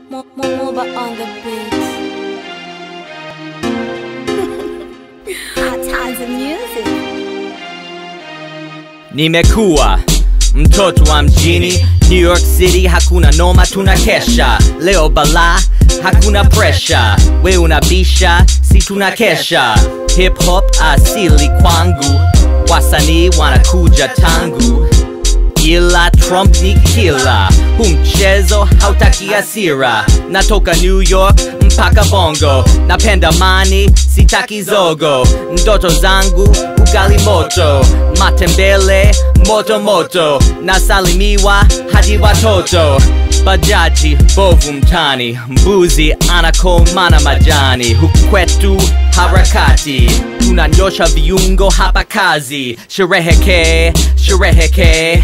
Mo- mo- Moba on the beat. Hot times of music. Nimekuwa mtoto wa mjini New York City, hakuna noma, tuna kesha leo bala, hakuna presha, we unabisha, si tuna kesha. Hip hop asili kwangu, wasanii wanakuja tangu ila Trump ni kila, hu mchezo hautaki hasira. Natoka New York mpaka Bongo, napenda mani, sitaki zogo. Ndoto zangu ugali moto, matembele moto moto, nasalimiwa hadi watoto bajaji bovu mtani, mbuzi anakomana majani, huku kwetu harakati, tunanyosha viungo hapa kazi, shereheke shereheke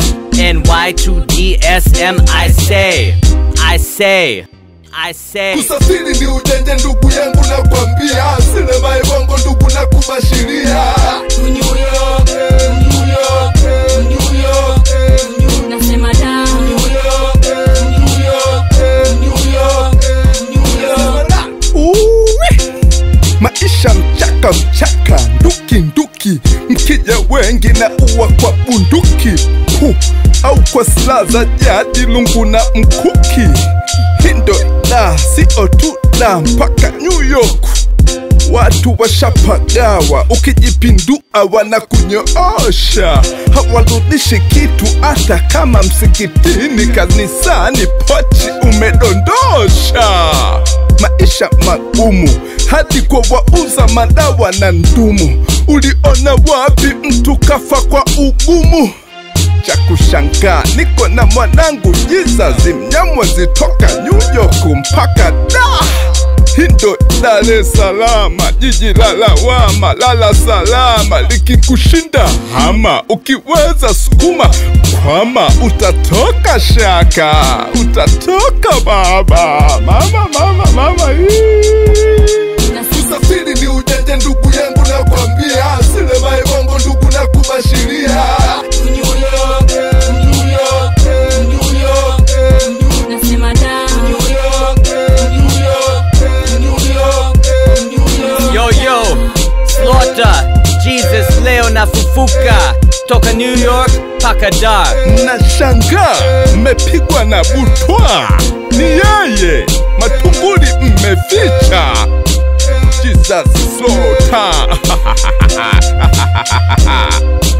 NY2DSM I say I say I say Kusafiri ni ujanja ndugu yangu na kwambia, sinema ibongo ndugu na kubashiria. New York, New York, New York, Nasema da. New York, New York, New York, New York. Uwi. Maisha mchaka mchaka, nduki nduki, mkija wengi na uwa kwa bunduki hu, au kwa silaha za jadi, lungu na mkuki. Hindo da sio tu da, mpaka New York watu washapagawa, ukijipindua wanakunyoosha, hawarudishi kitu hata kama msikitini, kanisani pochi umedondosha. Maisha magumu hadi kwa wauza madawa na ndumu. Uliona wapi mtu kafa kwa ugumu? cha kushangaa niko na mwanangu Jesus Mnyamwezi toka New York mpaka da Hindo Dar es Salaam, jiji la lawama, lala salama, likikushinda hama, ukiweza sukuma kwama, utatoka shaka, utatoka baba, mama, mama, mama, hii. Kusafiri ni ujanja ndugu yangu na kwambia, sinema ibongo ndugu na kubashiria. New York, New York, New York, Nasema da. New York, New York, New York, New York. Yo yo Slaughter Jesus leo nafufuka toka New York paka Dar Nashangaa mmepigwa na butwa, ni yeye matumbuli mmeficha. Jesus Slaughter